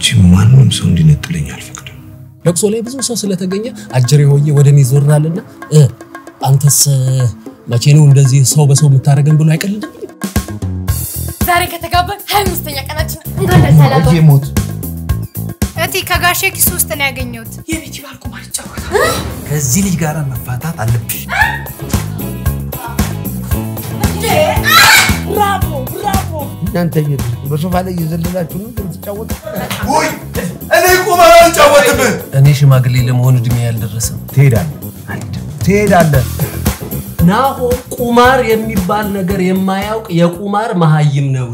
ከአንቺ ማንም ሰው እንዲነጥለኝ አልፈቅድም። ለቅሶ ላይ ብዙ ሰው ስለተገኘ አጀሬ ሆዬ ወደ እኔ ይዞራልና እ አንተስ መቼ ነው እንደዚህ ሰው በሰው የምታደርገን ብሎ አይቀልድም። ዛሬ ከተጋባን ሀያ አምስተኛ ቀናችን እንኳን ደስ ልጄ አላችሁ። ሞት እቴ ከጋሼ ኪስ ውስጥ ነው ያገኘሁት። የቤቲ ባል ቁማር ይጫወታል። ከዚህ ልጅ ጋር መፋታት አለብሽ። ብራቮ ብራቮ። እናንተ የት በሶፋ ላይ እየዘለላችሁ ነው የምትጫወቱ? ውይ እኔ ቁማር አልጫወትም። እኔ ሽማግሌ ለመሆን እድሜ ያልደረሰም ትሄዳለህ አልሄድም። ትሄዳለህ። ናሆም ቁማር የሚባል ነገር የማያውቅ የቁማር መሀይም ነው።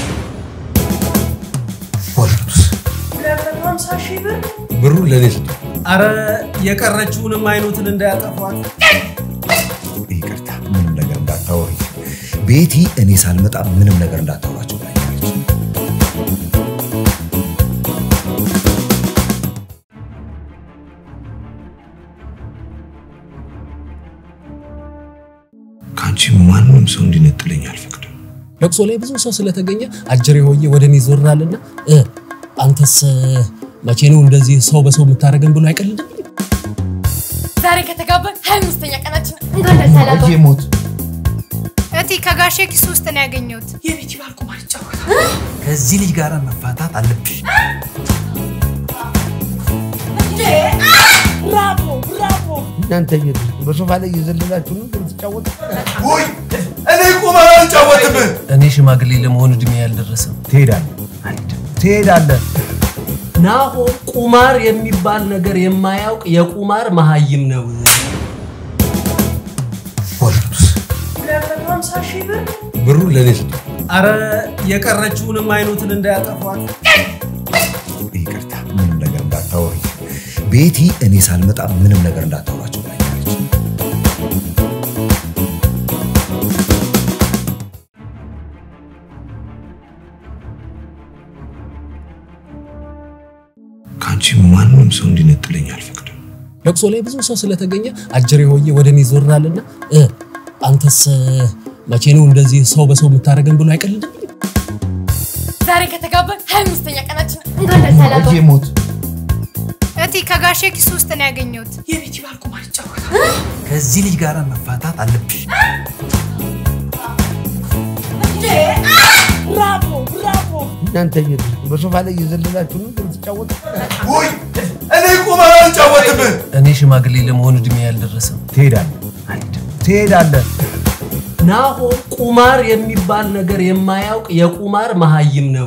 ወልዱስ ሁለት መቶ ሀምሳ ሺህ ብር ብሩን ለእኔ ስጡ። አረ የቀረችውንም አይኖትን እንዳያጠፏት። ይቅርታ፣ ምንም ነገር እንዳታወሪ ቤቲ። እኔ ሳልመጣ ምንም ነገር እንዳታወራቸው ብላኛለች። ከአንቺ ማንም ሰው እንዲነጥለኝ አልፈቅድም። ለቅሶ ላይ ብዙ ሰው ስለተገኘ አጀሬ ሆዬ ወደ እኔ ይዞራልና እ አንተስ መቼ ነው እንደዚህ ሰው በሰው የምታደርገን ብሎ አይቀልድም። ዛሬ ከተጋባን ሀያ አምስተኛ ቀናችን እንኳን ደስ ልጄ አላችሁ። ሞት እቴ ከጋሼ ኪስ ውስጥ ነው ያገኘሁት። የቤቲ ባል ቁማር ይጫወታል። ከዚህ ልጅ ጋር መፋታት አለብሽ። ብራቮ ብራቮ። እናንተ የት በሶፋ ላይ እየዘለላችሁ ነው የምትጫወቱ? ውይ እኔ ቁማር አልጫወትም። እኔ ሽማግሌ ለመሆን እድሜ ያልደረሰም ትሄዳለህ አልሄድም። ትሄዳለህ። ናሆም ቁማር የሚባል ነገር የማያውቅ የቁማር መሀይም ነው። ወልዱስ ሁለት መቶ ሀምሳ ሺህ ብር ብሩን ለእኔ ስጡ። አረ የቀረችውንም አይኖትን እንዳያጠፏት። ይቅርታ፣ ምንም ነገር እንዳታወሪ ቤቲ። እኔ ሳልመጣ ምንም ነገር እንዳታወራቸው ብላኛለች። ከአንቺ ማንም ሰው እንዲነጥለኝ አልፈቅድም። ለቅሶ ላይ ብዙ ሰው ስለተገኘ አጀሬ ሆዬ ወደ እኔ ይዞራልና እ አንተስ መቼ ነው እንደዚህ ሰው በሰው የምታደርገን ብሎ አይቀልድም። ዛሬ ከተጋባን ሀያ አምስተኛ ቀናችን እንኳን ደስ ልጄ አላችሁ። ሞት እቴ ከጋሼ ኪስ ውስጥ ነው ያገኘሁት። የቤቲ ባል ቁማር ይጫወታል። ከዚህ ልጅ ጋር መፋታት አለብሽ። ብራቮ ብራቮ። እናንተ የት በሶፋ ላይ እየዘለላችሁ ነው የምትጫወቱ? ውይ እኔ ቁማር አልጫወትም። እኔ ሽማግሌ ለመሆን እድሜ ያልደረሰም ትሄዳለህ አልሄድም። ትሄዳለህ። ናሆም ቁማር የሚባል ነገር የማያውቅ የቁማር መሀይም ነው።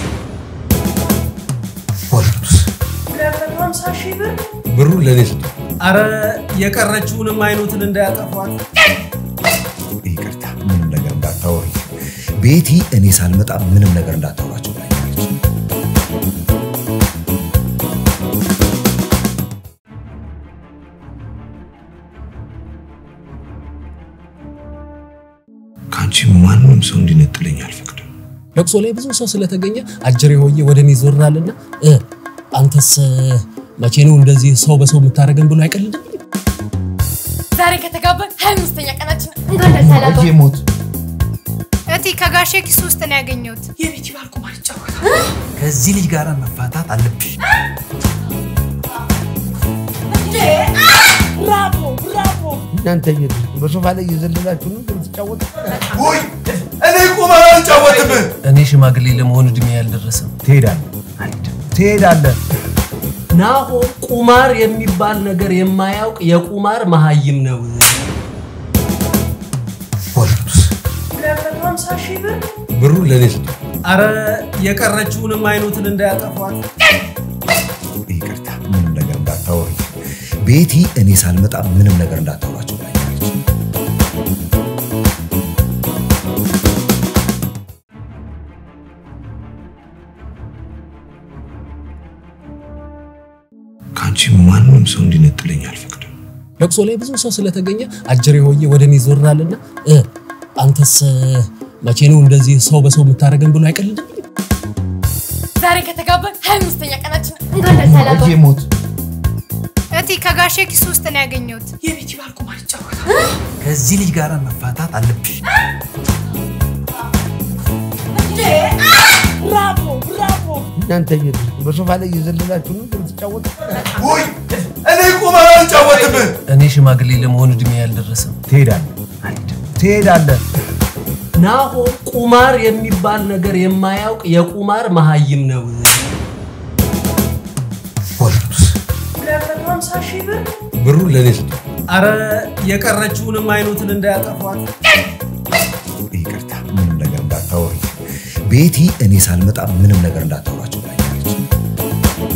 ወልዱስ ሁለት መቶ ሀምሳ ሺህ ብር ብሩን ለእኔ ስጡ። አረ የቀረችውንም አይኖትን እንዳያጠፏት። ይቅርታ፣ ምንም ነገር እንዳታወሪ ቤቲ። እኔ ሳልመጣ ምንም ነገር እንዳታወራቸው ብላኛለች። ከአንቺ ማንም ሰው እንዲነጥለኝ አልፈቅድም። ለቅሶ ላይ ብዙ ሰው ስለተገኘ አጀሬ ሆዬ ወደ እኔ ይዞራልና እ አንተስ መቼ ነው እንደዚህ ሰው በሰው የምታደርገን ብሎ አይቀልድም። ዛሬ ከተጋባን ሀያ አምስተኛ ቀናችን እንኳን ደስ ልጄ አላችሁ። ሞት እቴ ከጋሼ ኪስ ውስጥ ነው ያገኘሁት። የቤቲ ባል ቁማር ይጫወታል። ከዚህ ልጅ ጋር መፋታት አለብሽ። ብራቮ ብራቮ። እናንተ የት በሶፋ ላይ እየዘለላችሁ ነው የምትጫወቱ? ውይ እኔ ቁማር አልጫወትም። እኔ ሽማግሌ ለመሆን እድሜ ያልደረሰም ትሄዳለህ አልሄድም። ትሄዳለህ። ናሆም ቁማር የሚባል ነገር የማያውቅ የቁማር መሀይም ነው። ወልዱስ ሁለት መቶ ሀምሳ ሺህ ብር ብሩን ለእኔ ስጡ። አረ የቀረችውንም አይኖትን እንዳያጠፏት። ይቅርታ፣ ምንም ነገር እንዳታወሪ ቤቲ። እኔ ሳልመጣ ምንም ነገር እንዳታወራቸው ብላኛለች። ከአንቺ ማንም ሰው እንዲነጥለኝ አልፈቅድም። ለቅሶ ላይ ብዙ ሰው ስለተገኘ አጀሬ ሆዬ ወደ እኔ ይዞራልና እ አንተስ መቼ ነው እንደዚህ ሰው በሰው የምታደርገን ብሎ አይቀልድም። ዛሬ ከተጋባን ሀያ አምስተኛ ቀናችን እንኳን ደስ ልጄ አላችሁ። ሞት እቴ ከጋሼ ኪስ ውስጥ ነው ያገኘሁት። የቤቲ ባል ቁማር ይጫወታል። ከዚህ ልጅ ጋር መፋታት አለብሽ። እናንተ በሶፋ ላይ እየዘለላችሁ ነው የምትጫወቱ? ውይ እኔ ቁማር አልጫወትም። እኔ ሽማግሌ ለመሆን እድሜ ያልደረሰም ትሄዳለህ ትሄዳለህ። ናሆም ቁማር የሚባል ነገር የማያውቅ የቁማር መሀይም ነው። ፖሊስ ብሩን ለእኔ ስጡ። አረ የቀረችውንም አይኑትን እንዳያጠፏት። ይቅርታ፣ ምንም ነገር እንዳታወሪ ቤቲ። እኔ ሳልመጣ ምንም ነገር እንዳታወራቸው ብላኛለች።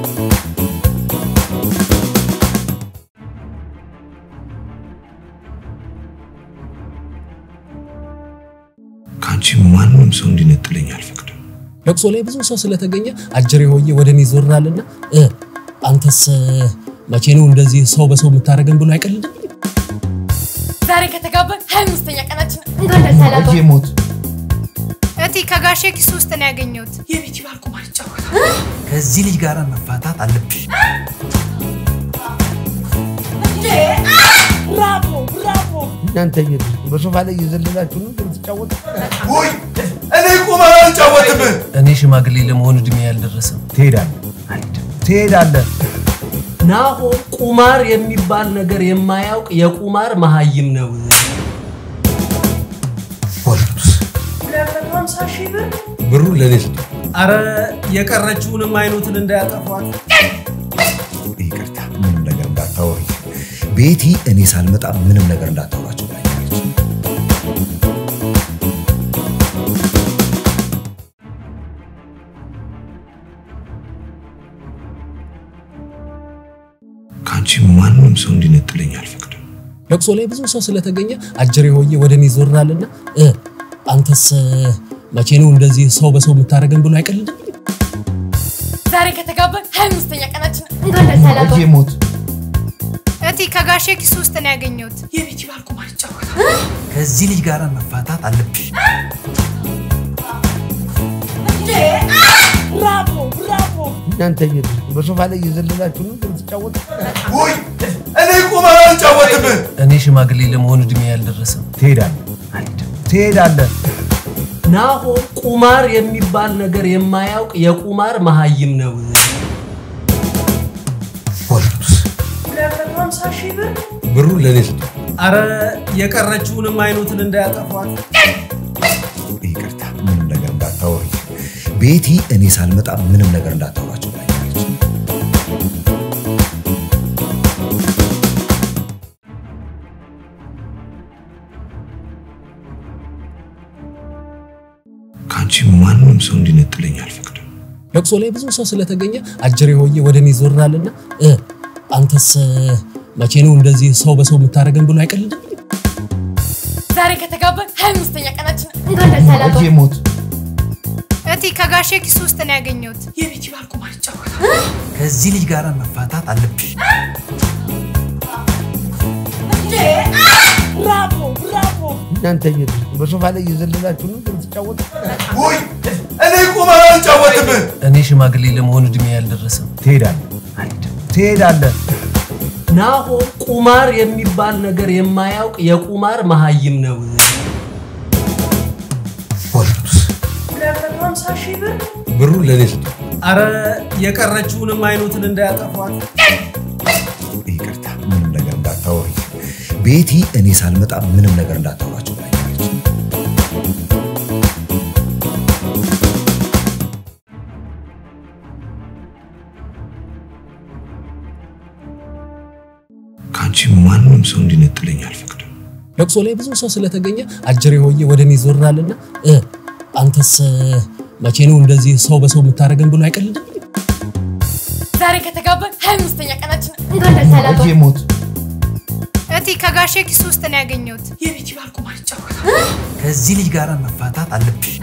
ከአንቺ ማንም ሰው እንዲነጥለኝ አልፈቅድም። ለቅሶ ላይ ብዙ ሰው ስለተገኘ አጀሬ ሆዬ ወደ እኔ ይዞራልና እ አንተስ መቼ ነው እንደዚህ ሰው በሰው የምታደርገን ብሎ አይቀልድም። ዛሬ ከተጋባን ሀያ አምስተኛ ቀናችን እንኳን ደስ ልጄ አላችሁ። ሞት እቴ ከጋሼ ኪስ ውስጥ ነው ያገኘሁት። የቤቲ ባል ቁማር ይጫወታል። ከዚህ ልጅ ጋር መፋታት አለብሽ። እናንተ በሶፋ ላይ እየዘለላችሁ ነው የምትጫወቱ? ውይ እኔ ቁማር አልጫወትም። እኔ ሽማግሌ ለመሆን እድሜ ያልደረሰም ትሄዳለህ ትሄዳለህ። ናሆም ቁማር የሚባል ነገር የማያውቅ የቁማር መሀይም ነው። ፖሊስ ብሩን ለእኔ ስጡ። አረ የቀረችውንም አይኑትን እንዳያጠፏት። ይቅርታ፣ ምንም ነገር እንዳታወሪ ቤቲ። እኔ ሳልመጣ ምንም ነገር እንዳታወራቸው ብላኛለች። ከአንቺ ማንም ሰው እንዲነጥለኝ አልፈቅድም። ለቅሶ ላይ ብዙ ሰው ስለተገኘ አጀሬ ሆዬ ወደ እኔ ይዞራልና እ አንተስ መቼ ነው እንደዚህ ሰው በሰው የምታደርገን ብሎ አይቀልድም። ዛሬ ከተጋባን ሀያ አምስተኛ ቀናችን እንኳን ደስ ልጄ አላችሁ። ሞት እቴ ከጋሼ ኪስ ውስጥ ነው ያገኘሁት። የቤቲ ባል ቁማር ይጫወታል። ከዚህ ልጅ ጋር መፋታት አለብሽ። እናንተ በሶፋ ላይ እየዘለላችሁ ነው የምትጫወቱ? ውይ እኔ ቁማር አልጫወትም። እኔ ሽማግሌ ለመሆን እድሜ ያልደረሰም ትሄዳለህ ትሄዳለህ። ናሆም ቁማር የሚባል ነገር የማያውቅ የቁማር መሀይም ነው። ፖሊስ ብሩን ለእኔ ስጡ። አረ የቀረችውንም አይኑትን እንዳያጠፏት። ይቅርታ፣ ምንም ነገር እንዳታወሪ ቤቲ። እኔ ሳልመጣ ምንም ነገር እንዳታወራቸው ብላኛለች። ከአንቺ ማንም ሰው እንዲነጥለኝ አልፈቅድም። ለቅሶ ላይ ብዙ ሰው ስለተገኘ አጀሬ ሆዬ ወደ እኔ ይዞራልና እ አንተስ መቼ ነው እንደዚህ ሰው በሰው የምታደርገን ብሎ አይቀልድም። ዛሬ ከተጋባን ሀያ አምስተኛ ቀናችን እንኳን ደስ ልጄ አላችሁ። ሞት እቴ ከጋሼ ኪስ ውስጥ ነው ያገኘሁት። የቤቲ ባል ቁማር ይጫወታል። ከዚህ ልጅ ጋር መፋታት አለብሽ። እናንተ በሶፋ ላይ እየዘለላችሁ ነው የምትጫወቱ? ውይ እኔ ቁማር አልጫወትም። እኔ ሽማግሌ ለመሆን እድሜ ያልደረሰም ትሄዳለህ ትሄዳለህ። ናሆም ቁማር የሚባል ነገር የማያውቅ የቁማር መሀይም ነው። ፖሊስ ብሩን ለእኔ ስጡ። አረ የቀረችውንም አይኑትን እንዳያጠፏት። ይቅርታ፣ ምንም ነገር እንዳታወሪ ቤቲ። እኔ ሳልመጣ ምንም ነገር እንዳታወራቸው ብላኛለች። ከአንቺ ማንም ሰው እንዲነጥለኝ አልፈቅድም። ለቅሶ ላይ ብዙ ሰው ስለተገኘ አጀሬ ሆዬ ወደ እኔ ይዞራልና እ አንተስ መቼ ነው እንደዚህ ሰው በሰው የምታደርገን ብሎ አይቀልድም። ዛሬ ከተጋባን ሀያ አምስተኛ ቀናችን እንኳን ደስ ልጄ አላችሁ። ሞት እቴ ከጋሼ ኪስ ውስጥ ነው ያገኘሁት። የቤቲ ባል ቁማር ይጫወታል። ከዚህ ልጅ ጋር መፋታት አለብሽ።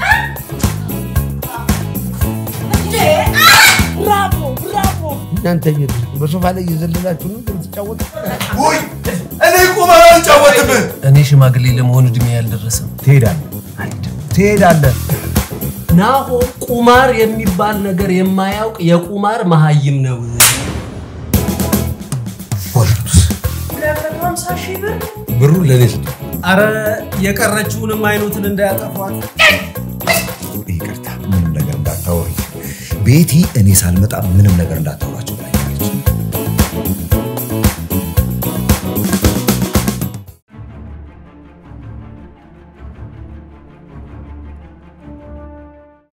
እናንተ በሶፋ ላይ እየዘለላችሁ ነው የምትጫወቱ? ውይ እኔ ቁማር አልጫወትም። እኔ ሽማግሌ ለመሆን እድሜ ያልደረሰም ትሄዳለህ ትሄዳለህ። ናሆም ቁማር የሚባል ነገር የማያውቅ የቁማር መሀይም ነው። ፖሊስ ብሩን ለእኔ ስጡ። አረ የቀረችውንም አይኑትን እንዳያጠፏት። ይቅርታ፣ ምንም ነገር እንዳ ቤቲ እኔ ሳልመጣ ምንም ነገር እንዳታወራቸው ብላኛለች።